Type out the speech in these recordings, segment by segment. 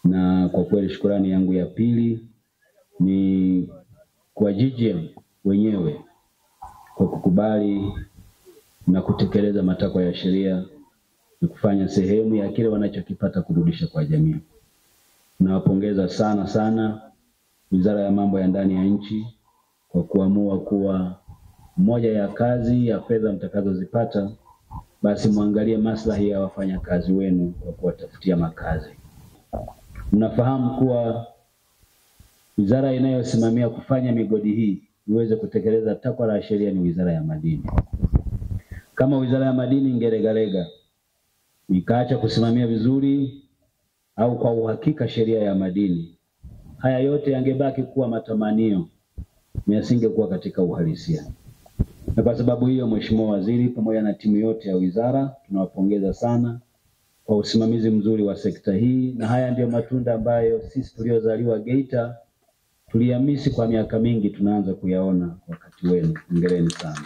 na kwa kweli shukurani yangu ya pili ni kwa GGM wenyewe kwa kukubali na kutekeleza matakwa ya sheria na kufanya sehemu ya kile wanachokipata kurudisha kwa jamii. Nawapongeza sana sana Wizara ya Mambo ya Ndani ya Nchi kwa kuamua kuwa moja ya kazi ya fedha mtakazozipata basi mwangalie maslahi ya wafanyakazi wenu kwa kuwatafutia makazi. Mnafahamu kuwa wizara inayosimamia kufanya migodi hii iweze kutekeleza takwa la sheria ni Wizara ya Madini. Kama Wizara ya Madini ingelegalega ikaacha kusimamia vizuri au kwa uhakika sheria ya madini, haya yote yangebaki kuwa matamanio na yasingekuwa katika uhalisia. Na kwa sababu hiyo, Mheshimiwa Waziri pamoja na timu yote ya wizara tunawapongeza sana kwa usimamizi mzuri wa sekta hii, na haya ndiyo matunda ambayo sisi tuliozaliwa Geita tuliamisi kwa miaka mingi, tunaanza kuyaona wakati wenu. Hongereni sana.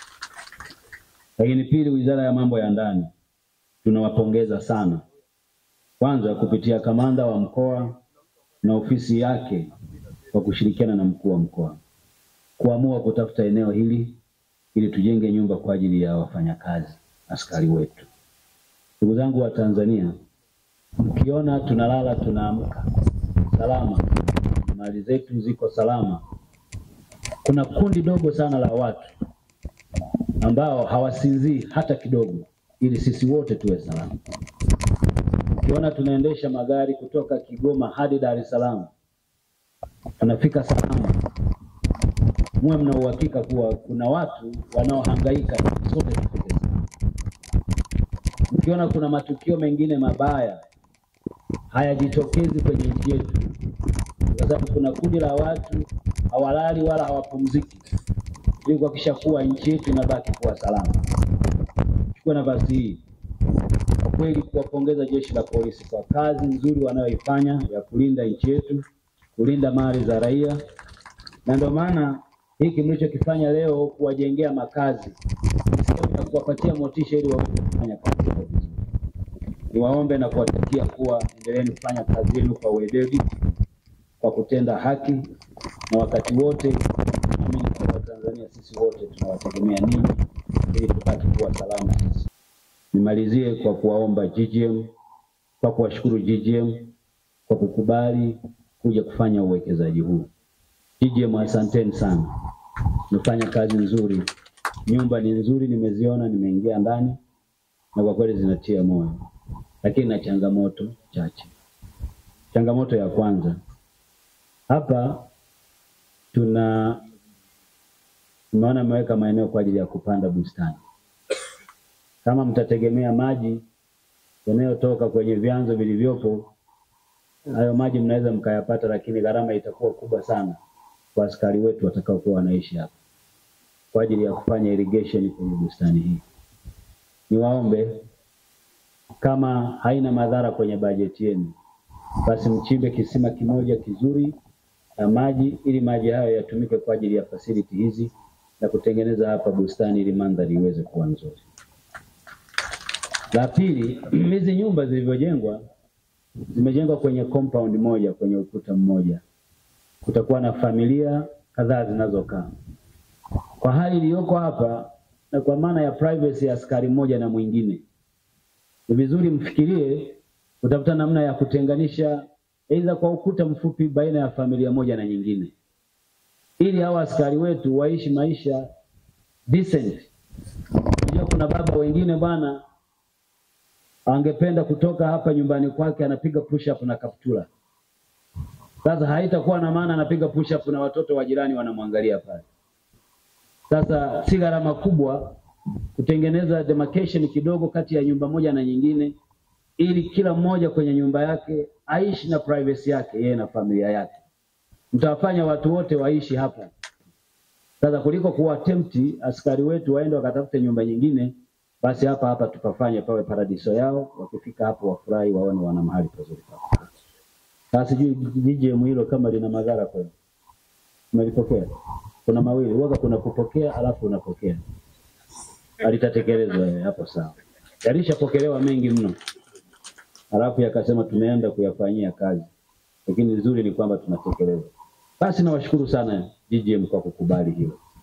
Lakini pili, Wizara ya Mambo ya Ndani tunawapongeza sana, kwanza kupitia kamanda wa mkoa na ofisi yake kwa kushirikiana na mkuu wa mkoa kuamua kutafuta eneo hili ili tujenge nyumba kwa ajili ya wafanyakazi askari wetu. Ndugu zangu wa Tanzania, mkiona tunalala tunaamka salama, mali zetu ziko salama, kuna kundi dogo sana la watu ambao hawasinzii hata kidogo, ili sisi wote tuwe salama. Ukiona tunaendesha magari kutoka Kigoma hadi Dar es Salaam, tunafika salama, muwe mna uhakika kuwa kuna watu wanaohangaika, sote tufike salama. Mkiona kuna matukio mengine mabaya hayajitokezi kwenye nchi yetu, kwa sababu kuna kundi la watu hawalali wala hawapumziki ili kuhakikisha kuwa nchi yetu inabaki kuwa salama. Chukua nafasi hii kwa kweli kuwapongeza jeshi la polisi kwa kazi nzuri wanayoifanya ya kulinda nchi yetu, kulinda mali za raia, na ndio maana hiki mlichokifanya leo kuwajengea makazi ni sehemu ya kuwapatia motisha ili waweze kufanya kazi yao vizuri. Niwaombe na kuwatakia kuwa endeleeni kufanya kazi yenu kwa weledi, kwa kutenda haki, na wakati wote naamini kwa Watanzania sisi wote tunawategemea ninyi ili tubaki kuwa salama sisi. Nimalizie kwa kuwaomba GGM, kwa kuwashukuru GGM kwa kukubali kuja kufanya uwekezaji huu. GGM, asanteni sana, mmefanya kazi nzuri. Nyumba ni nzuri, nimeziona, nimeingia ndani na kwa kweli zinatia moyo, lakini na changamoto chache. Changamoto ya kwanza hapa tuna tumeona ameweka maeneo kwa ajili ya kupanda bustani. Kama mtategemea maji yanayotoka kwenye vyanzo vilivyopo, hayo maji mnaweza mkayapata, lakini gharama itakuwa kubwa sana kwa askari wetu watakaokuwa wanaishi hapa kwa ajili ya kufanya irrigation kwenye bustani hii. Niwaombe kama haina madhara kwenye bajeti yenu, basi mchimbe kisima kimoja kizuri na maji ili maji hayo yatumike kwa ajili ya facility hizi na kutengeneza hapa bustani ili mandhari iweze kuwa nzuri. La pili, hizi nyumba zilivyojengwa zimejengwa kwenye compound moja, kwenye ukuta mmoja. Kutakuwa na familia kadhaa zinazokaa. Kwa hali iliyoko hapa na kwa maana ya privacy ya askari mmoja na mwingine, ni vizuri mfikirie kutafuta namna ya kutenganisha aidha kwa ukuta mfupi baina ya familia moja na nyingine, ili hawa askari wetu waishi maisha decent. Unajua kuna baba wengine bwana angependa kutoka hapa nyumbani kwake anapiga push up na kaptula. Sasa haitakuwa na maana anapiga push up na watoto wa jirani wanamwangalia pale. Sasa si gharama kubwa kutengeneza demarcation kidogo kati ya nyumba moja na nyingine, ili kila mmoja kwenye nyumba yake aishi na privacy yake yeye na familia yake. Mtawafanya watu wote waishi hapa. Sasa kuliko kuwa tempti askari wetu waende wakatafute nyumba nyingine, basi hapa hapa tukafanye pawe paradiso yao. Wakifika hapo wafurahi, waone wana mahali pazuri pa kukaa. Sasa sijui GGM hilo kama lina madhara kwenu, umelipokea? Kuna mawili waga, kuna kupokea alafu unapokea, alitatekelezwa eh, hapo sawa. Yalishapokelewa mengi mno, alafu yakasema tumeenda kuyafanyia kazi. lakini nzuri ni kwamba tunatekeleza. Basi nawashukuru sana GGM kwa kukubali hilo.